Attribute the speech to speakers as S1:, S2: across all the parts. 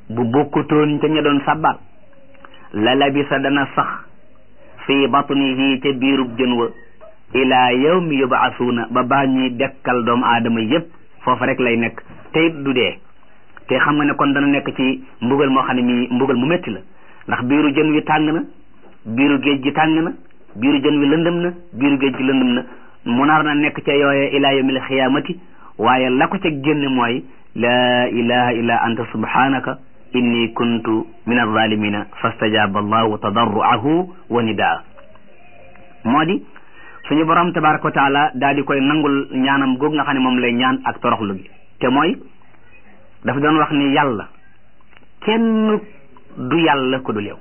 S1: bu bokkutoon ca ña doon sabbal la labisa dana sax fii batnihi ca biirub jën wa ilaa yawmi yubaasuuna ba baa ñuy dekkal doomu aadama yépp foofa rek lay nekk te it du dee te xam nga ne kon dana nekk ci mbugal moo xam ne mi mbugal mu métti la ndax biiru jën wi tàng na biiru géej gi tàng na biiru jën wi lëndëm na biiru géej gi lëndëm na mu nar na nekk ca yooye ilaa yawmil xiyaamati waaye la ko ca génn mooy laa ilaha illa anta subhanaka inni kuntu min alzalimina fastajaba allahu tadarruahu wa nidaa moo di suñu borom tabaraka wa taala daal di koy nangul ñaanam googu nga xam ne moom lay ñaan ak toroxlu gi te mooy dafa doon wax ni yàlla kenn du yàlla ku dul yow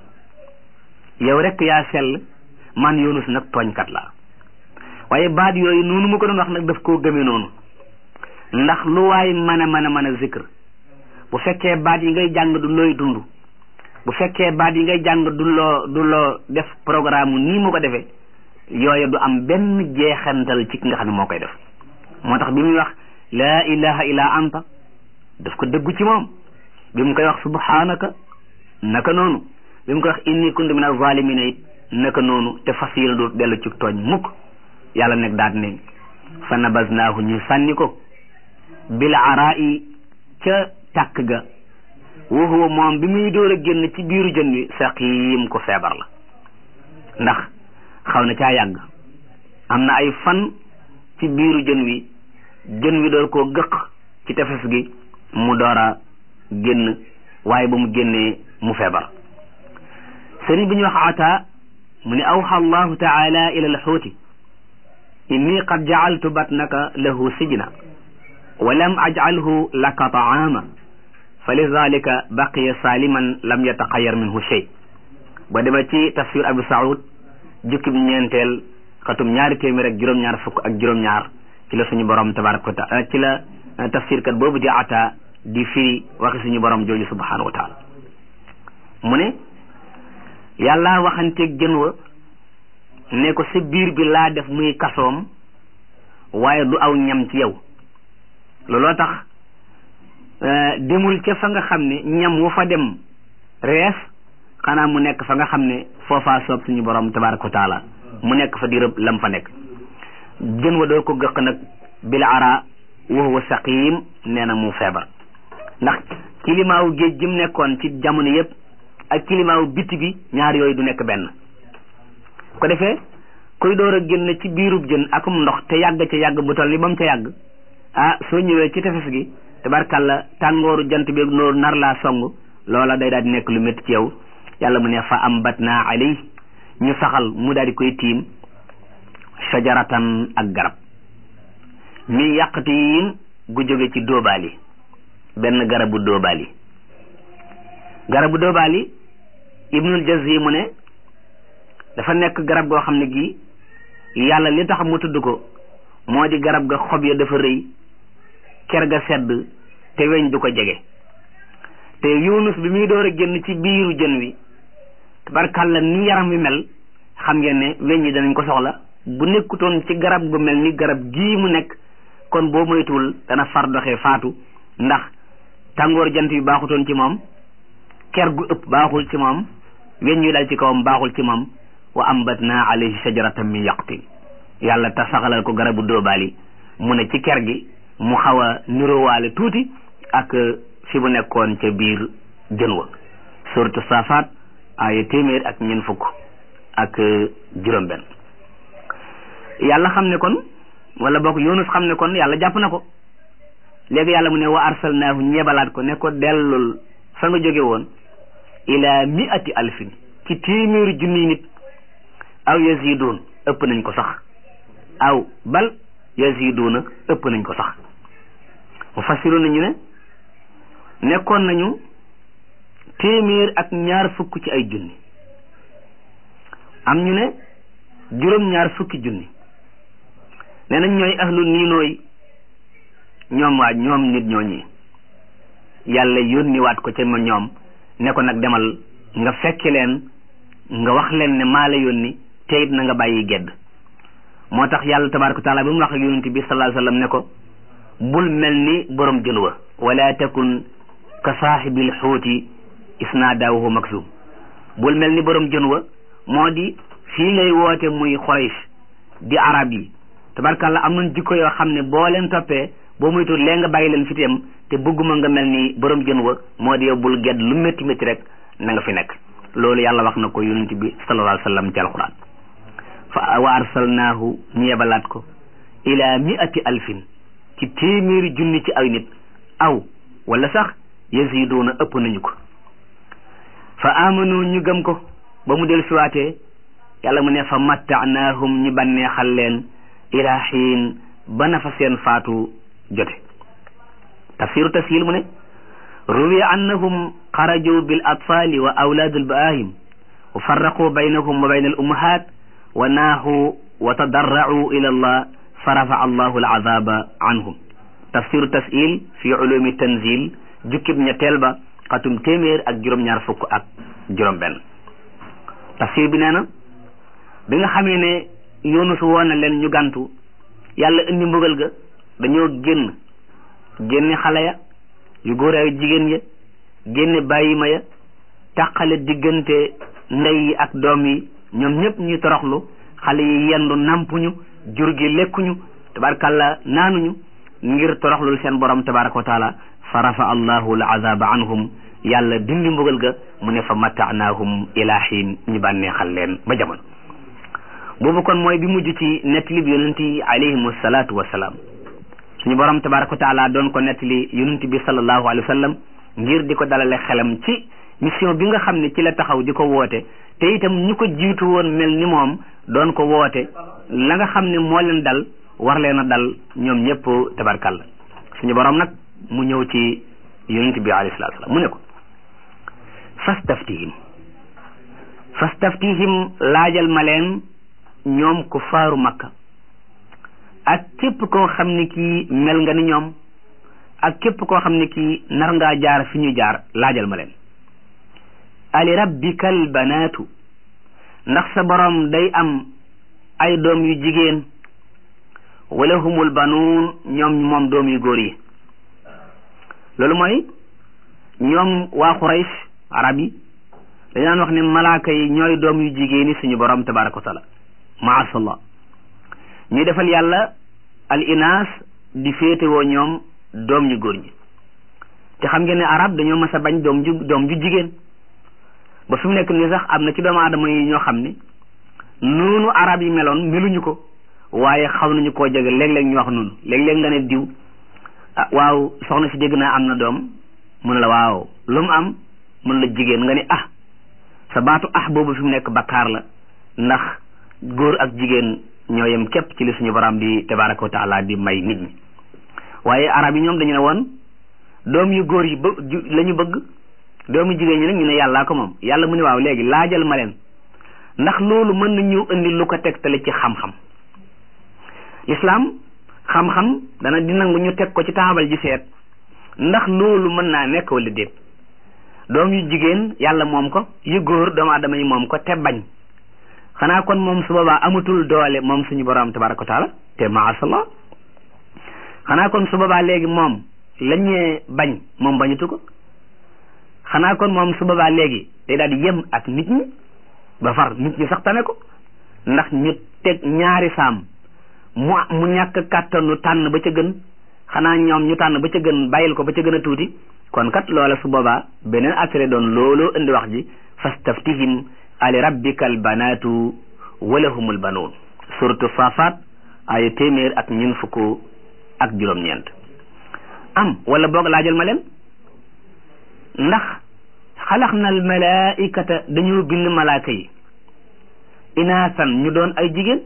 S1: yow rek yaa sell man yoonus nag tooñkat la waaye baat yooyu noonu mu ko doon wax nag daf koo gëmee noonu ndax lu waay mën a mën a mën a zikr bu fekkee baat yi ngay jàng du looy dund bu fekkee baat yi ngay jàng du loo du loo def programme nii mu ko defee yooyu du am benn jeexantal ci ki nga xam ne moo koy def moo tax bi muy wax laa ilaha illa anta daf ko dëggu ci moom bi mu koy wax subhanaka naka noonu bi mu koy wax inni kuntu min az-zalimina it naka noonu te fas yéene du dellu ci tooñ mukk yàlla nekk daat ne fa nabaznaahu ñu sànni ko bil araa'i ca tàkk ga wa huwa moom bi muy door a génn ci biiru jën wi saqiim ko feebar la ndax xaw na caa yàgg am na ay fan ci biiru jën wi jën wi door koo gëq ci tefes gi mu door a génn waaye ba mu génnee mu feebar sëriñ bi ñu wax ata mu ne awxa allahu taala ila alxuuti inni qad jacaltu batnaka lahu sijna wa lam ajcalhu laka taama fa lidalika baqiya saliman lam yataxayar minhu shay ba dema ci tafsir abu saud jukkib ñeenteel xatum ñaari téeméer ak juróom-ñaar fukk ak juróom-ñaar ci la suñu borom tabaraka wa taala ci la tafsir kat boobu di ata di firi waxi suñu borom jooju subhanahu wa taala mu ne yàlla waxanteeg jën wa ne ko sa biir bi laa def muy kasoom waaye du aw ñam ci yow looloo tax demul ca fa nga xam ne ñam wu fa dem rees xanaa mu nekk fa nga xam ne foofaa soob suñu borom tabaraka wa taala mu nekk fa di rëb lam fa nekk jën wa doo ko gëq nag bil ara wa huwa saqim nee na mu feebar ndax kilimaawu géej gi mu nekkoon ci jamono yëpp ak kilimaawu biti bi ñaar yooyu du nekk benn ko defee kuy door a génn ci biirub jën akum ndox te yàgg ca yàgg bu toll ni ba mu ca yàgg ah soo ñëwee ci tefes gi tabarkalla tàngooru jant bi noor nar laa song loola day daal di nekk lu métti ci yow yàlla mu ne fa ambatna alay ñu saxal mu daal di koy tiim shajaratan ak garab mi yàqtiin gu jóge ci dóobaali benn garabu dóobaali garabu dóobaali ibnul jazi mu ne dafa nekk garab goo xam ne gii yàlla li tax mu tudd ko moo di garab ga xob ya dafa rëy ker ga sedd te weñ du ko jege te yunus bi muy door a génn ci biiru jën wi tabarkàlla ni yaram wi mel xam ngeen ne weñ yi danañ ko soxla bu nekkutoon ci garab gu mel ni garab gii mu nekk kon boo moytuwul dana far doxee faatu ndax tàngoor jant bi baaxutoon ci moom ker gu ëpp baaxul ci moom weñ yu dal ci kawam baaxul ci moom wa ambatna alayhi shajaratan min yaqtin yàlla ta saxalal ko garabu dóobaali mu ne ci ker gi mu xaw a nirowaale tuuti ak fi mu nekkoon ca biir jën wa suratu safaat aaya téeméer ak ñeent fukk ak juróom benn yàlla xam ne kon wala boog yunus xam ne kon yàlla jàpp na ko léegi yàlla mu ne wa arsalnaahu ñebalaat ko ne ko dellul fa nga jóge woon ila miati alfin ci téeméeri junniy nit aw yaziduun ëpp nañ ko sax aw bal yaziduuna ëpp nañ ko sax mu fassiru nañu ne nekkoon nañu téeméer ak ñaar fukk ci ay junni am ñu ne juróom ñaar fukki junni nee nañ ñooy ahlu niinooy ñoom waa ñoom nit ñooñi yàlla yónni waat ko ca ma ñoom ne ko nag demal nga fekki leen nga wax leen ne maa la yónni te it na nga bàyyi gedd moo tax yàlla tabaraka wa taala bi mu wax ak yonent bi sallallahu alayhi wasallam ne ko bul mel ni borom jën wa wala takun ka saaxibil xuuti isnaadaahu maksum bul mel ni borom jën wa moo di fii ngay woote muy Quraysh di arab yi tabarkàlla am nañ jikko yoo xam ne boo leen toppee boo muy tuut lee nga bàyyi leen fi tam te bëgguma nga mel ni borom jën wa moo di yow bul gedd lu métti métti rek na nga fi nekk loolu yàlla wax na ko yonent bi sallallahu alayhi wa sallam ci alquran fa wa arsalnaahu ñu yebalaat ko ila miati alfin ci téeméeri junni ci ay nit aw wala sax yaziduuna ëpp nañu ko fa amanu ñu gëm ko ba mu del siwaatee yàlla mu ne fa mattaanaahum ñu bànneexal leen ila xiin ba na fa seen faatu jote tafsiru tashil mu ne ruwiya annahum xaraju bil atfali wa awlaad al baahim wa farraqu baynahum wa bayna al ummahat wa naahu wa tadarra'u ila allah fa rafa'a allahu al azaba anhum tafsiru tashil fi ulumi tanzil jukkib ñetteel ba xatum téeméer ak juróom-ñaar fukk ak juróom benn tafsir bi nee na bi nga xamee ne Yunus woon na leen ñu gàntu yàlla indi mbugal ga dañoo génn génne xale ya yu góor ay jigéen ya génne bàyyi ma ya tàqale diggante ndey yi ak doom yi ñoom ñëpp ñu toroxlu xale yi yendu nampuñu jur gi lekkuñu tabarkalla naanuñu ngir toroxlul seen borom tabaraka wa taala fa rafa allahu al azaba anhum yàlla dindi mbugal ga mu ne fa mattaanaahum ila xiin ñu bànneexal leen ba jamono boobu kon mooy bi mujj ci nettali bi yonent yi alayhim salaatu wasalaam suñu borom tabaraka wa taala doon ko nettali yonent bi sallallahu alayhi wa sallam ngir di ko dalale xelam ci mission bi nga xam ne ci la taxaw di ko woote te itam ñu ko jiitu woon mel ni moom doon ko woote la nga xam ne moo leen dal war leen a dal ñoom ñëpp tabarkalla suñu borom nag mu ñëw ci yonent bi alayhi salaatu wasalaam mu ne ko fastaftihim fastaftihim laajal ma leen ñoom ku faaru makka ak képp koo xam ne kii mel nga ni ñoom ak képp koo xam ne kii nar ngaa jaar fi ñu jaar laajal ma leen ali rabbikal banaatu ndax sa borom day am ay doom yu jigéen wala humul banuun ñoom moom doom yu góor yi loolu mooy ñoom waa Quraysh arab yi dañ daan wax ne malaaka yi ñooy doom yu jigéen yi suñu borom tabaraka wa taala maasallah ñuy defal yàlla al inaas di féetewoo ñoom doom ñu góor ñi te xam ngeen ne arab dañoo mas a bañ doom ju doom ju jigéen ba fi mu nekk nii sax am na ci doomu aadama yi ñoo xam ne noonu arab yi meloon meluñu ko waaye xaw nañu koo jege léeg-léeg ñu wax noonu léeg-léeg nga ne diw ah waaw soxna si dégg naa am na doom mu ne la waaw lu mu am mun la jigéen nga ne ah sa baatu ah boobu fi mu nekk bakkaar la ndax góor ak jigéen ñoo yem képp ci li suñu borom di tabaraka wa taala di may nit ñi waaye arab yi ñoom dañu ne woon doom yu góor yi ba la ñu bëgg doomu jigéen ñi nag ñu ne yàllaa ko moom yàlla mu ne waaw léegi laajal ma leen ndax loolu mën na ñëw indi lu ko tegtale ci xam-xam lislaam xam-xam dana di nangu ñu teg ko ci taabal ji seet ndax loolu mën naa nekk wala déet doom yu jigéen yàlla moom ko yu góor doomu aadama yi moom ko te bañ xanaa kon moom su boobaa amatul doole moom suñu borom tabaraka wa taala te maasallah xanaa kon su boobaa léegi moom lañee bañ moom bañutu ko xanaa kon moom su boobaa léegi day daal di yem ak nit ñi ba far nit ñi sax tane ko ndax ñu teg ñaari saam mu mu ñàkk kàttanu tànn ba ca gën xanaa ñoom ñu tànn ba ca gën bàyyil ko ba ca gën a tuuti kon kat loola su boobaa beneen attire doon looloo indi wax ji fastaftihim ali rabbikal banaatu walahumul banuun suratu saafaat ay téeméer ak ñun fukk ak juróom-ñeent am wala boog laajal ma leen ndax xalax na al malaikata dañoo bind malaaka yi inaasan ñu doon ay jigéen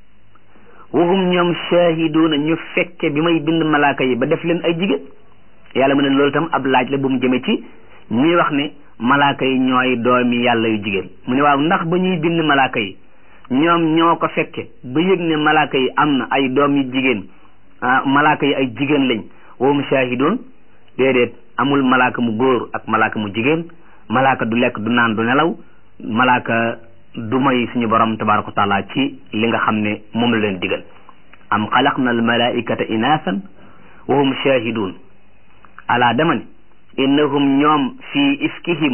S1: wahum ñoom shaahiduuna ñu fekke bi may bind malaaka yi ba def leen ay jigéen yàlla mu ne loolu tam ab laaj la bu mu jëme ci ñuy wax ne malaaka yi ñooy doomi yàlla yu jigéen mu ne waaw ndax ba ñuy bind malaaka yi ñoom ñoo ko fekke ba yëg ne malaaka yi am na ay doom yu jigéen ah malaaka yi ay jigéen lañ wahum shaahiduun déedéet amul malaaka mu góor ak malaaka mu jigéen malaaka du lekk du naan du nelaw malaaka du may suñu borom tabaraka wa taala ci li nga xam ne moom la leen digal am xalaqna al malaikata inaasan wa hum shahidun ala dama ne innahum ñoom fii ifkihim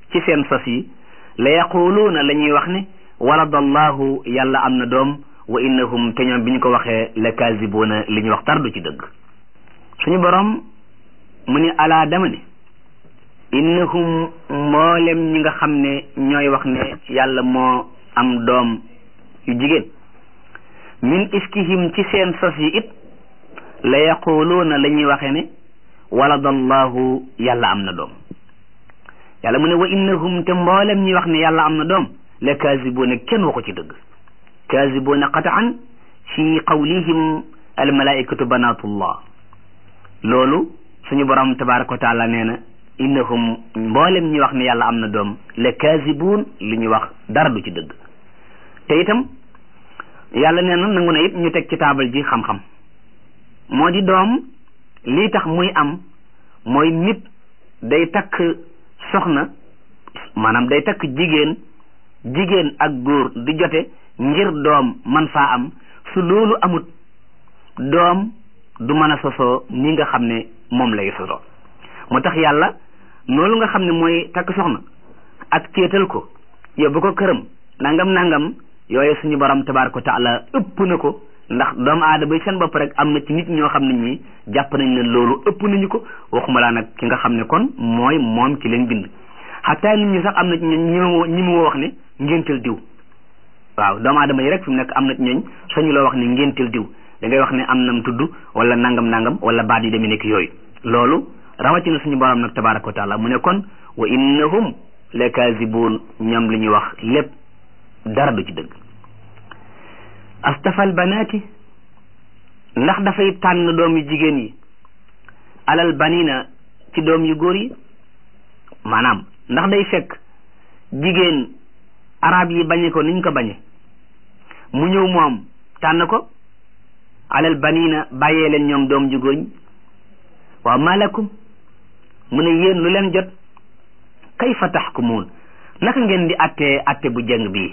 S1: ci seen sos yi la yaquluuna la ñuy wax ne waladallahu yàlla am na doom wa innahum te ñoom bi ñu ko waxee la kazibuuna li ñuy wax tar du ci dëgg suñu borom mu ni alaa dama ne innahum mboolem ñi nga xam ne ñooy wax ne yàlla moo am doom yu jigéen min ifkihim ci seen sos yi it la yaquluuna la ñuy waxe ne waladallahu yàlla am na doom yàlla mu ne wa innahum te mboolem ñi wax ne yàlla am na doom la kazibuuna kenn waxu ci dëgg kazibuuna qataan fi qawlihim almalaikatu banatullah loolu suñu borom tabaraka wa taala nee na innahum mboolem ñi wax ne yàlla am na doom la kazibuun li ñu wax dara du ci dëgg te itam yàlla nee na nangu na it ñu teg ci taabal ji xam-xam moo di doom lii tax muy am mooy nit day takk soxna maanaam day takk jigéen jigéen ak góor di jote ngir doom man faa am su loolu amut doom du mën a sosoo ni nga xam ne moom lay sosoo moo tax yàlla loolu nga xam ne mooy takk soxna ak céetal ko yóbbu ko këram nangam nangam yooyu suñu borom tabaaraka wa taala ëpp na ko ndax doomu aadama yi seen bopp rek am na ci nit ñoo xam ne ñii jàpp nañ ne loolu ëpp nañu ko waxuma laa nag ki nga xam ne kon mooy moom ci leen bind xataa nit ñi sax am na ci ñooñ ñi mu wax ne ngéntel diw waaw doomu aadama yi rek fi mu nekk am na ci ñooñ sañu loo wax ne ngéntel diw da ngay wax ne am nam tudd wala nangam nangam wala baat yi demee nekk yooyu loolu rawatina suñu borom nag tabaaraka wa taala mu ne kon wa innahum la kazibuun ñoom li ñuy wax lépp dara du ci dëgg astafal banaati ndax dafay tànn doom yu jigéen yi alal banina ci doom yu góor yi maanaam ndax day fekk jigéen arab yi bañe ko niñ ko bañe mu ñëw moom tànn ko alal banina bàyyee leen ñoom doom ju góor ñi waaw malakum mu ne yéen lu leen jot kayfa taxkumuun naka ngeen di attee atte bu jëng bii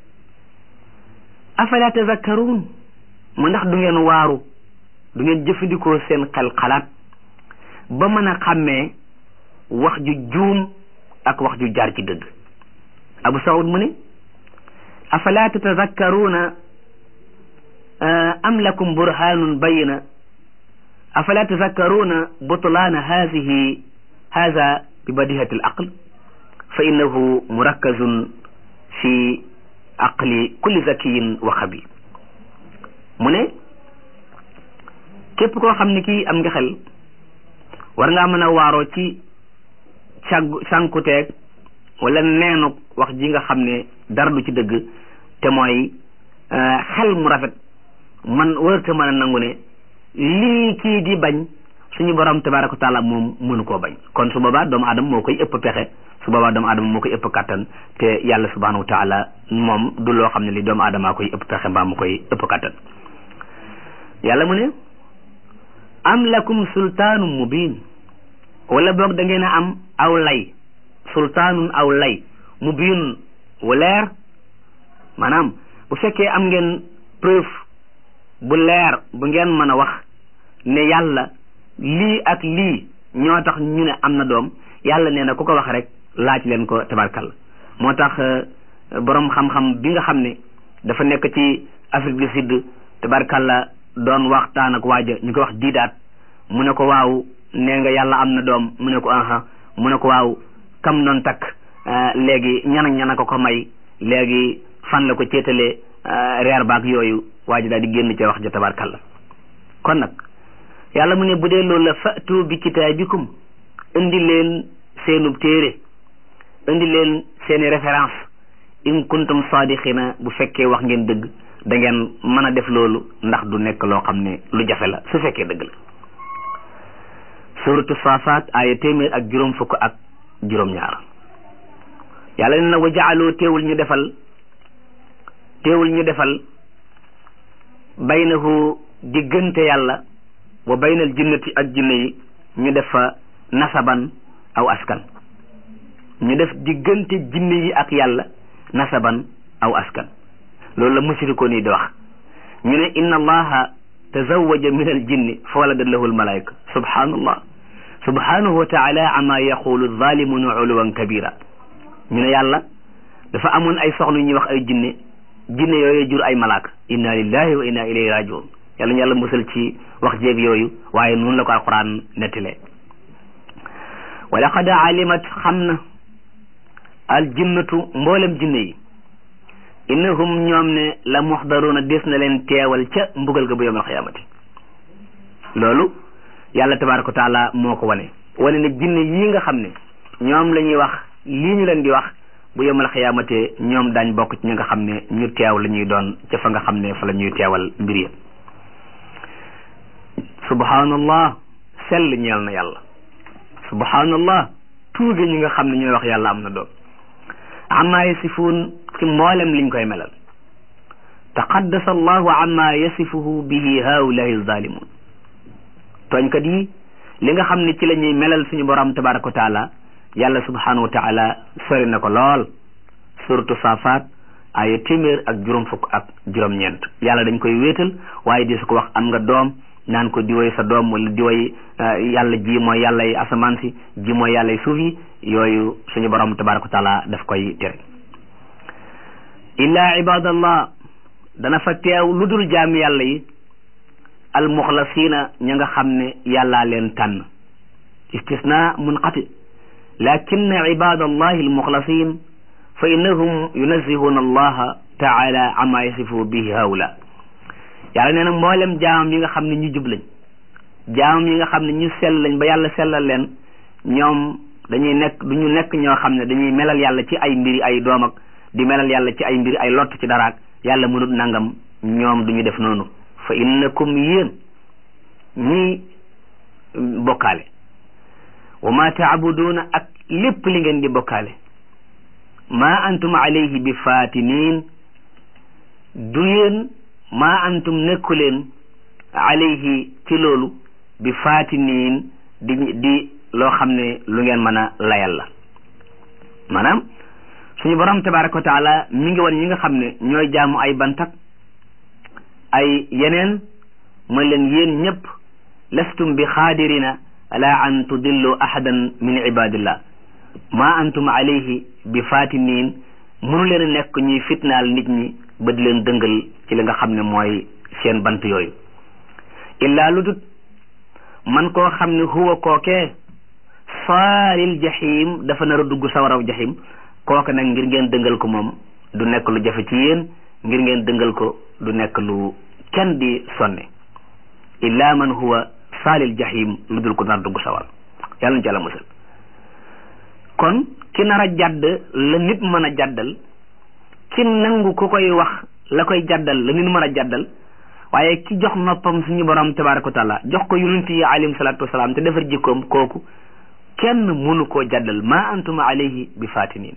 S1: afala tazakkaruun mu ndax du ngeen waaru du ngeen jëfandikoo seen xel xalaat ba mën a xàmmee wax ju juum ak wax ju jaar ci dëgg abu saud mu ne afala tatazakkaruuna am lakum burhanun bayina afala tazakkaruuna butlaana haadihi haada bi badihati al aql fa innahu murakkazun fi aqli kulli zakiyin wa xabi mu ne képp koo xam ne kii am nga xel war ngaa mën a waaroo ci càggu sànkuteeg wala neenu wax ji nga xam ne dara du ci dëgg te mooy xel mu rafet man wërte mën a nangu ne lii kii di bañ suñu borom tabaraka wa taala moom mënu koo bañ kon su boobaa doomu aadama moo koy ëpp pexe su boobaa doomu aadama moo koy ëpp kattan te yàlla subhanahu wa taala moom du loo xam ne li doomu aadamaa koy ëpp pexe mbaa mu koy ëpp kattan yàlla mu ne am lakum sultaanum mubin wala boog da ngeen a am aw lay sultaanun aw lay mubin wu leer maanaam bu fekkee am ngeen preuve bu leer bu ngeen mën a wax ne yàlla lii ak lii ñoo tax ñu ne am na doom yàlla nee na ku ko wax rek laaj leen ko tabarkal moo tax borom xam-xam bi nga xam ne dafa nekk ci Afrique du Sud tabarkalla doon waxtaan ak waaja ñu ko wax diidaat mu ne ko waaw nee nga yàlla am na doom mu ne ko aha mu ne ko waaw kam doon takk léegi ñan ak ñan a ko ko may léegi fan la ko céetalee reer baak yooyu waaja daal di génn ca wax ja tabarkalla kon nag yàlla mu ne bu dee loolu la fatu bi kitaabikum indi leen seenub téere indi leen seeni référence in kuntum sadiqina bu fekkee wax ngeen dëgg da ngeen mën a def loolu ndax du nekk loo xam ne lu jafe la su fekkee dëgg la suratu saafaat aaya téeméer ak juróom fukk ak juróom-ñaar yàlla ne na wa jaaloo teewul ñu defal teewul ñu defal baynahu diggante yàlla wa baynal jinnati ak jinne yi ñu def fa nasaban aw askan ñu def diggante jinne yi ak yàlla nasaban aw askan loolu la mushrikoon yi di wax ñu ne inna allaha tazawaja min al jinni fa walada lahu al malaika subhanallah subhanahu wa taala ama yaqulu zalimuna uluwan kabira ñu ne yàlla dafa amoon ay soxna yu ñuy wax ay jinne jinne yooyu jur ay malaaka inna lillahi wa inna ilayhi rajiun yàlla ñu yàlla musal ci wax jéeg yooyu waaye noonu la ko alquran nettalee wa laqad alimat xam na al jinnatu mboolem jinne yi innahum ñoom ne la muxdaruuna des na leen teewal ca mbugal ga bu yawmal xiyaamati loolu yàlla tabaaraka wa taala moo ko wane wane ne jinne yii nga xam ne ñoom la ñuy wax lii ñu leen di wax bu yawmal xiyaamate ñoom daañ bokk ci ñi nga xam ne ñu teew la ñuy doon ca fa nga xam ne fa la ñuy teewal mbir ya subhanallah sell ñeel na yàlla subhanallah tuuge ñi nga xam ne ñooy wax yàlla am na doom amma yasifuun ci mboolem liñ koy melal taqaddasa allahu amma yasifuhu bihi haulahi zalimun tooñkat yi li nga xam ne ci la ñuy melal suñu borom tabaraka wa taala yàlla subhanahu wa taala sori na ko lool suratu safat ay téeméer ak juróom fukk ak juróom-ñeent yàlla dañ koy wéetal waaye di su ko wax am nga doom naan ko di woy sa doom wala di woy yàlla ji mooy yàlla yi asamaan si ji mooy yàlla yi suuf yi yooyu suñu borom tabaraka wa taala daf koy tere illa ibadallah dana fa teew lu dul jaami yàlla yi almuxlasina ña nga xam ne yàllaa leen tànn istisna munqati lakinna ibadallahi almuxlasin fa innahum yunazihuna allaha taala ama yasifu bihi haula yàlla nee na mboolem jaamam yi nga xam ne ñu jub lañ jaamam yi nga xam ne ñu sell lañ ba yàlla sellal leen ñoom dañuy nekk du ñu nekk ñoo xam ne dañuy melal yàlla ci ay mbiri ay doom ak di melal yàlla ci ay mbiri ay lott ci daraak yàlla mënut nangam ñoom du ñu def noonu fa innakum yéen ñii bokkaale wa ma taabuduuna ak lépp li ngeen di bokkaale ma antum alayhi bi fatinin du yéen ma antum nekku leen alayhi ci loolu bi fatinin di di loo xam ne lu ngeen mën a layal la maanaam suñu borom tabaraka wa taala mi ngi woon ñi nga xam ne ñooy jaamu ay bantak ay yeneen mooy leen yéen ñëpp lastum bi xaadirina ala an tudillu ahadan min ibadillah ma antum alayhi bi fatinin mënu leen a nekk ñuy fitnaal nit ñi ba di leen dëngal ci li nga xam ne mooy seen bant yooyu illaa lu dut man koo xam ne huwa kookee saalil jahim dafa nar a dugg sawaraw jahim kooke nag ngir ngeen dëngal ko moom du nekk lu jafe ci yéen ngir ngeen dëngal ko du nekk lu kenn di sonne illa man huwa saalil jahim lu dul ko nar dugg sawar yàlla na ci yàlla musal kon ki nar a jàdd la nit mën a jàddal ki nangu ku koy wax la koy jàddal la nit mën a jàddal waaye ki jox noppam suñu borom tabaraka wa taala jox ko yonent yi alayhim salaatu wasalaam te defar jikkoom kooku kenn mënu koo jàddal ma antum alayhi bi fatinin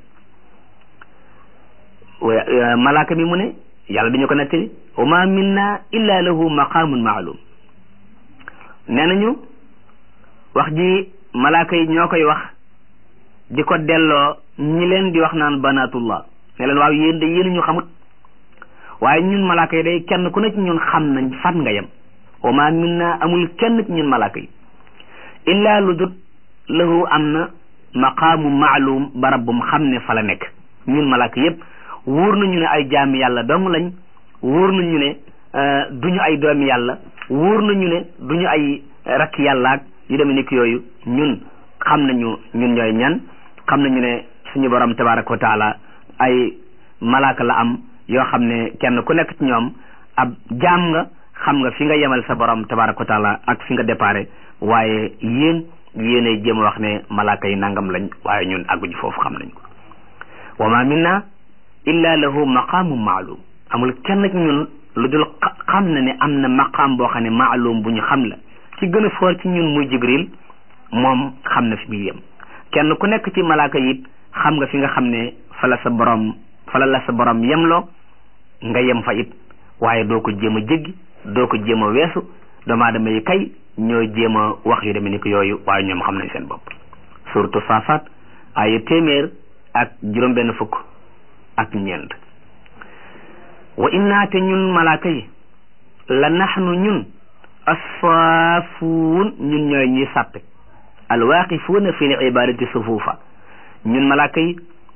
S1: malaaka mi mu ne yàlla dañu ko nettali wa ma minna illa lahu maqamun maalum nee nañu wax ji malaaka yi ñoo koy wax di ko delloo ñi leen di wax naan banatullah ne leen waaw yéen de yéen ñu xamut waaye ñun malaaka yi day kenn ku ne ci ñun xam nañ fan nga yem wa ma minna amul kenn ci ñun malaaka yi illa lu dut lahu am na maqaamu maalum barab bu mu xam ne fa la nekk ñun malaaka yépp wóor nañu ne ay jaami yàlla dong lañ wóor nañu ne duñu ay doomi yàlla wóor nañu ne duñu ay rakk yàllaak yu demee nekk yooyu ñun xam nañu ñun ñooy ñan xam nañu ne suñu borom tabaraka wa taala ay malaaka la am yoo xam ne kenn ku nekk ci ñoom ab jaam nga xam nga fi nga yemal sa borom tabaraka wa taala ak fi nga déparé waaye yéen yéenay jéem a wax ne malaaka yi nangam lañ waaye ñun àgguñu foofu xam nañ ko wa ma minna illa lahu maqaamu maalum amul kenn ci ñun lu dul xam na ne am na maqaam boo xam ne maalum bu ñu xam la ci gën a foor ci ñun muy jibril moom xam na fi muy yem kenn ku nekk ci malaaka yi xam nga fi nga xam ne fa la sa borom fa la la sa borom yemloo nga yem fa it waaye doo ko jéem a jéggi doo ko jéem a weesu doomu aadama yi kay ñooy jéem a wax yu demee ni ko yooyu waaye ñoom xam nañ seen bopp surtout saafaat ay téeméer ak juróom-benn fukk ak ñeent wa inna te ñun malaaka yi la naxnu ñun assaafuun ñun ñooy ñuy sàppe alwaaqifuuna fi l ibadati sufuufa ñun malaaka yi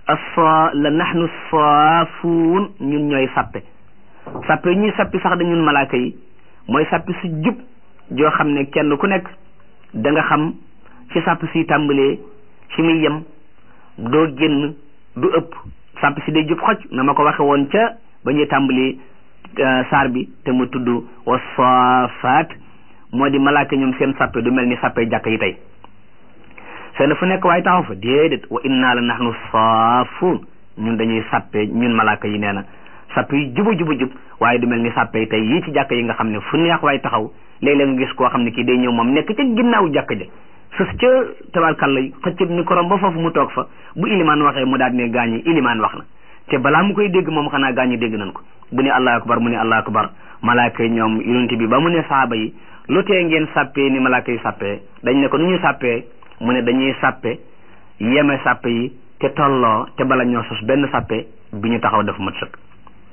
S1: asa la nahnu saafuun ñun ñooy sappe sappe ñuy sappi sax da ñun malaaka yi mooy sappi su jub joo xam ne kenn ku nekk da nga xam ci sàpp si tàmbalee ci muy yem doo génn du ëpp sàpp si day jub xoj na ma ko waxe woon ca ba ñuy tàmbalee saar bi te mu tudd wa saafaat moo di malaaka ñoom seen sàppe du mel ni sàppe jàkk yi tey seen fu nekk waaye taxaw fa déedéet wa inna la nahnu saafuun ñun dañuy sàppe ñun malaaka yi nee na sàppe yi jubu jubu jub waaye du mel ni sàppe yi tey yii ci jàkk yi nga xam ne fu neex waaye taxaw léeg-léeg nga gis koo xam ne kii day ñëw moom nekk ca ginnaaw jàkk ja sës ca tabarkalla xëccëb micro ba foofu mu toog fa bu ilimaan waxee mu daal ne gaañi ilimaan wax na te balaa mu koy dégg moom xanaa gaañi dégg nañ ko bu ne allahu akbar mu ne allahu akbar malaaka yi ñoom yonent bi ba mu ne saaba yi lu tee ngeen sàppee ni malaaka yi sàppee dañ ne ko nu ñu sàppee mu ne dañuy sàppe yeme sàppe yi te tolloo te bala ñoo sos benn sàppe bi ñu taxaw def mat sëkk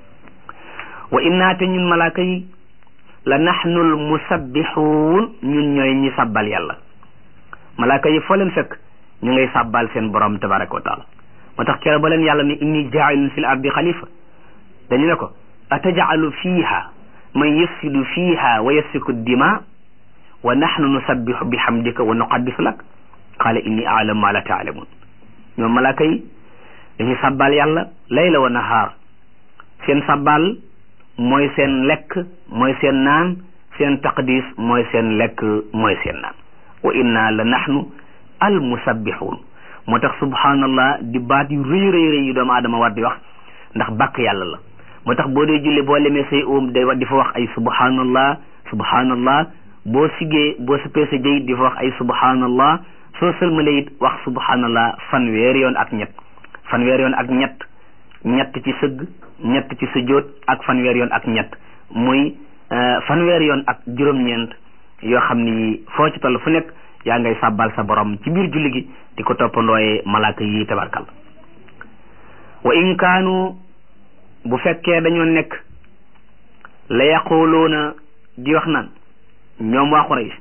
S1: wa innaa te ñun malaaka yi la naxnul musabbixuun ñun ñooy ñi sabbal yàlla malaaka yi foo leen fekk ñu ngay sabbal seen borom tabaraka wa taala moo tax keroog ba leen yàlla ne inni jaa'ilun fil ardi xalifa dañu ne ko atajalu fiiha man yufsidu fiiha wa yasfiku dima wa naxnu nusabbixu bi xamdika wa nuqaddisu lak qaala inni aalamu ma la taalamun ñoom malaaka yi dañuy sabbal yàlla layla wa nahaar seen sabbal mooy seen lekk mooy seen naan seen taqdis mooy seen lekk mooy seen naan wa inna la nahnu al musabbixuun moo tax subhanallah di baat yu rëy rëy rëy yu doomu aadama war di wax ndax bàkk yàlla la moo tax boo dee julli boo lemee say oom day di fa wax ay subhanallah subhanallah boo siggee boo sippee sa jëyit di fa wax ay subhanallah soo sëlmalee it wax subhanallah fanweeri yoon ak ñett fanweeri yoon ak ñett ñett ci sëgg ñett ci sujjóot ak fanweer yoon ak ñett muy fanweer yoon ak juróom-ñeent yoo xam ni foo ci toll fu nekk yaa ngay sàbbal sa borom ci biir julli gi di ko toppandooyee malaaka yi tabarkal wa in kaanu bu fekkee dañoo nekk la yaquluuna di wax naan ñoom waa Quraysh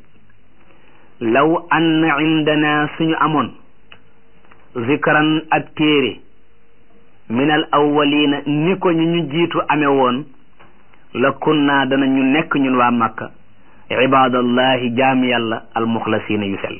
S1: law anna indana suñu amoon zikran ak téere min al awwalina ni ko ñu ñu jiitu amee woon la kunna dana ñu nekk ñun waa Makka ibadallahi jaami yàlla al muxlasina yu sell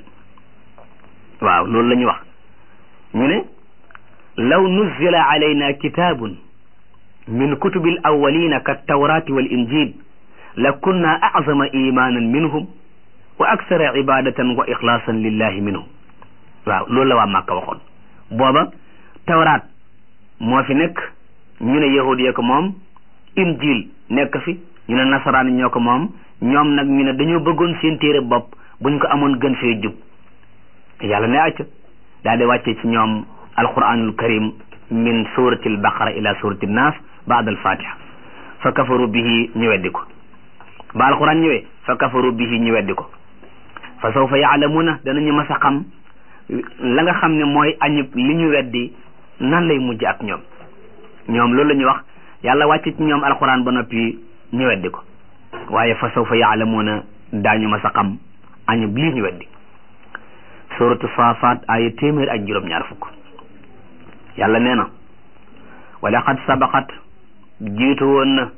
S1: waaw loolu la ñu wax ñu ne law nuzila alayna kitabun min kutubil awwalina ka tawrati wal injil la kunna azama imanan minhum wa aksara ibadatan wa ixlaasan lillahi minhum waaw loolu la waa Makka waxoon booba tawraat moo fi nekk ñu ne yahud yee ko moom injil nekk fi ñu ne nasaraan ñoo ko moom ñoom nag ñu ne dañoo bëggoon seen téere bopp buñ ko amoon gën fee jub yàlla ne acca daal di wàcce ci ñoom alquranul karim min surati al baqara ila surati nas baad al fatiha fa kafaru bihi ñu weddi ko ba alquran ñëwee fa kafaru bihi ñu weddi ko fa sawfa yaalamuna danañu mas a xam la nga xam ne mooy añub li ñu weddi nan lay mujj ak ñoom ñoom loolu la ñuy wax yàlla wàcc ci ñoom alxuraan ba noppi ñu weddi ko waaye fa sawfa yaalamuuna daañu ma sa xam añub lii ñu weddi suratu saafaat aaya téeméer ak juróom-ñaar fukk yàlla nee na wa laqad sabaqat jiitu woon na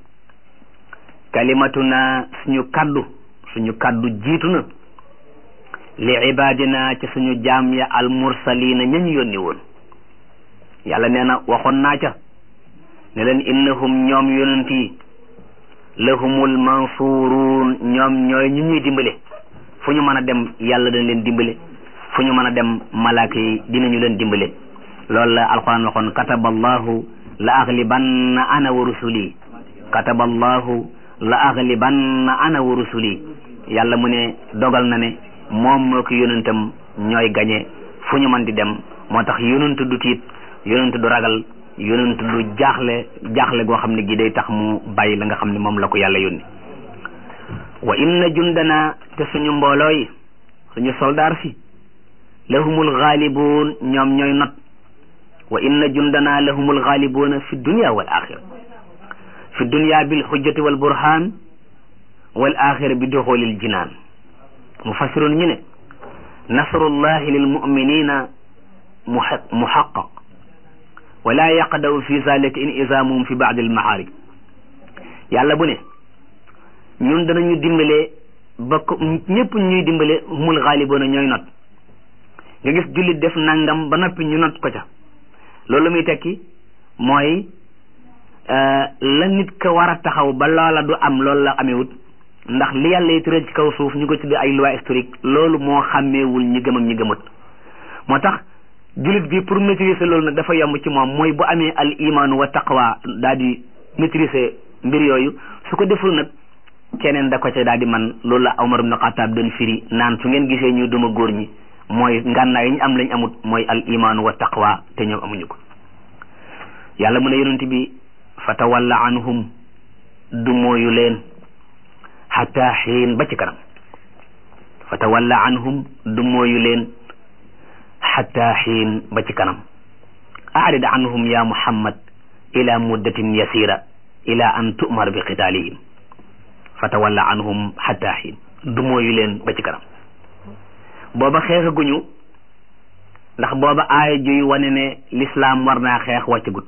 S1: kalimatuna suñu kaddu suñu kaddu jiitu na li ibadina ci suñu jaam ya al mursalina ñañu yónni woon yàlla nee na waxoon naa ca ne leen innahum ñoom yonent yi lahumul mansuruun ñoom ñooy ñu ñuy dimbale fu ñu mën a dem yàlla dañ leen dimbale fu ñu mën a dem malaaka yi dinañu leen dimbale loolu la alquran waxoon kataballahu la aglibanna ana wa rusuli kataballahu la aglibanna ana wa rusuli yàlla mu ne dogal na ne moom moo ko yonentam ñooy gañe fu ñu mën di dem moo tax yonent du tiit yonent du ragal yonent du jaaxle jaaxle goo xam ne gi day tax mu bàyyi la nga xam ne moom la ko yàlla yónni wa inna jundana te suñu mbooloo yi suñu soldaar si lahumul ghaalibuun ñoom ñooy not wa inna jundana lahumul ghaalibuuna fi dunya wal axira fi dunya bil hujjati wal burhan wal axira bi duxulil jinaan mufassirun ñu ne nasrullahi lil muminina muhaqqaq wala yaqdaw fi zalika in isamuhum fi baadi almahaarik yàlla bu ne ñun danañu dimbale ba ko ñëpp ñuy dimbale humul xaaliboona ñooy not nga gis jullit def nangam ba noppi ñu not ko ca loolu muy tekki mooy la nit ka war a taxaw ba loola du am loolu la amewut ndax li yàlla yi tëral ci kaw suuf ñu ko tudde ay loi historique loolu moo xàmmeewul ñi gëm ak ñi gëmut moo tax jullit bi pour maîtriser loolu nag dafa yomb ci moom mooy bu amee al imaanu wa taqwa daal di maîtriser mbir yooyu su ko deful nag keneen da ko ca daal di man loolu la Umar ibn Xattaab doon firi naan su ngeen gisee ñu duma góor ñi mooy ngànnaay yi ñu am lañ amut mooy al imaanu wa taqwa te ñoom amuñu ko yàlla mu ne yonent bi fatawalla anhum du mooyu leen xataa xiin ba ci kanam fatawalla anhum du mooyu leen xataa xiin ba ci kanam aarid anhum ya muhammad ila muddatin yasira ila an tu'mar bi qitaalihim fatawalla anhum xataa xiin du mooyu leen ba ci kanam booba xeexaguñu ndax booba aaya juy wane ne lislaam war naa xeex wàccagut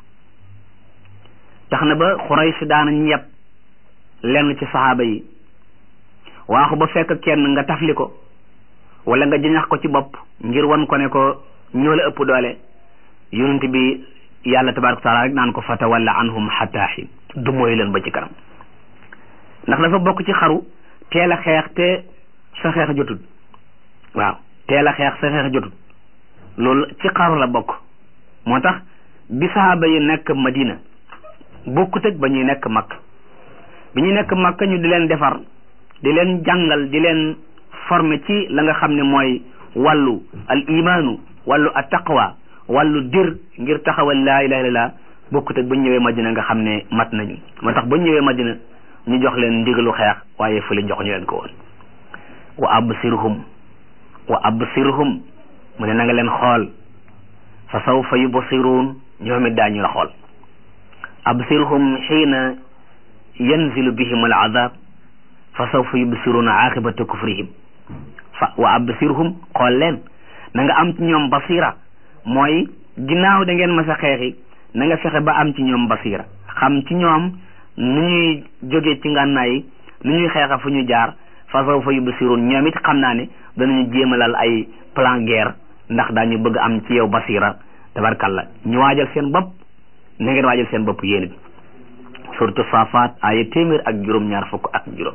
S1: tax na ba Xuraysh daanañ yeb lenn ci saxaaba yi waaxu ba fekk kenn nga tafli ko wala nga jëñax ko ci bopp ngir wan ko ne ko ñoo la ëpp doole yonent bi yàlla tabaraka wa taala rek naan ko fatawalla anhum xataa xiin du mooy leen ba ci kanam ndax dafa bokk ci xaru teel a xeex te sa xeex jotul waaw teel a xeex sa xeex jotul loolu ci xaru la bokk moo tax bi saxaaba yi nekk Madina bokkut ak ba ñuy nekk Makka bi ñuy nekk Makka ñu di leen defar di leen jàngal di leen former ci la nga xam ne mooy wàllu al imaanu wàllu at taqwa wàllu dir ngir taxawal laa ilaha illallah bokkut ak ba ñu ñëwee Madina nga xam ne mat nañu moo tax ba ñu ñëwee Madina ñu jox leen ndigalu xeex waaye fële jox ñu leen ko woon wa absirhum wa absirhum mu ne na nga leen xool fa sawfa yubsiruun ñoom it daañu la xool absirhum xiina yanzilu bihim al azab fa sawfa yubsiruuna aqibata kufrihim fa wa absirhum xool leen na nga am ci ñoom basira mooy ginnaaw da ngeen mas a xeexi na nga fexe ba am ci ñoom basira xam ci ñoom nu ñuy jógee ci ngànnaay yi nu ñuy xeexa fu ñu jaar fa sawfa yubsiruun ñoom it xam naa ne danañu jéemalal ay plan guerre ndax daañu bëgg am ci yow basira tabarkalla ñu waajal seen bopp na ngeen waajal seen bopp yéen it surtout saafaat aaya téeméer ak juróom-ñaar fukk ak juróom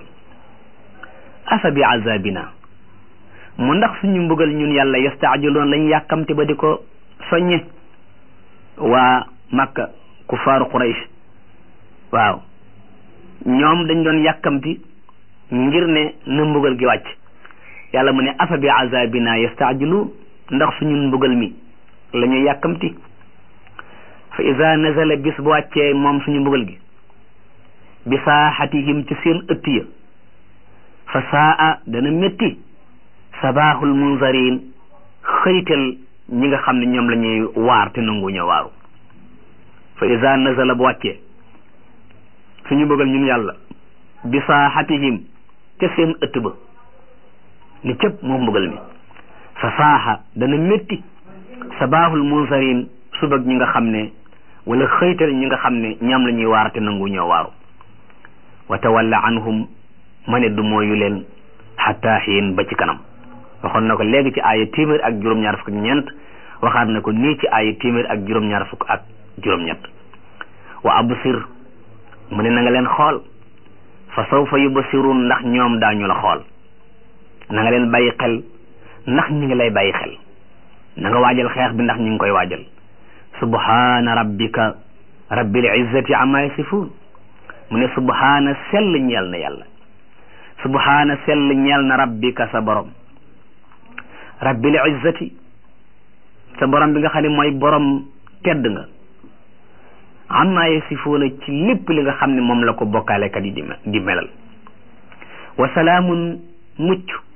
S1: afa bi azabina mu ndax suñu mbugal ñun yàlla yastaajiloon lañ yàkkamte ba di ko soññe waa makka kufaaru quraysh waaw ñoom dañ doon yàkkamti ngir ne na mbugal gi wàcc yàlla mu ne afa bi azabina yastaajiluun ndax suñu mbugal mi la ñuy yàkkamti fa ida nazala bis bu wàccee moom suñu mbugal gi bi saaxatihim ci seen ëtt ya fa saa dana métti sabaahul munzarin xëytal ñi nga xam ne ñoom la ñuy waar te nangu ña waaru fa ida nazala bu wàccee suñu mbugal ñun yàlla bi saaxatihim ca seen ëtt ba ni cëpp moom mbugal mi fa saaxa dana métti sabaahul munzarin subag ñi nga xam ne wala xëytal ñi nga xam ne ñoom la ñuy waar te nangu ñoo waaru wa tawalla anhum ma ne du mooyu leen xataa xiin ba ci kanam waxoon na ko léegi ci aaya téeméer ak juróom-ñaar fukk ak ñeent waxaat na ko nii ci aaya téeméer ak juróom-ñaar fukk ak juróom-ñett wa absir mu ne na nga leen xool fa sawfa yubsirun ndax ñoom daañu la xool na nga leen bàyyi xel ndax ñi ngi lay bàyyi xel na nga waajal xeex bi ndax ñu ngi koy waajal subhaana rabbika rabbil izzati amma yasifun mu ne subhaana sell ñeel na yàlla subhaana sell ñeel na rabbika sa borom rabbil izzati sa borom bi nga xam ne mooy borom tedd nga amma yasifuuna ci lépp li nga xam ne moom la ko bokkaalekat yi di di melal wa salaamun mucc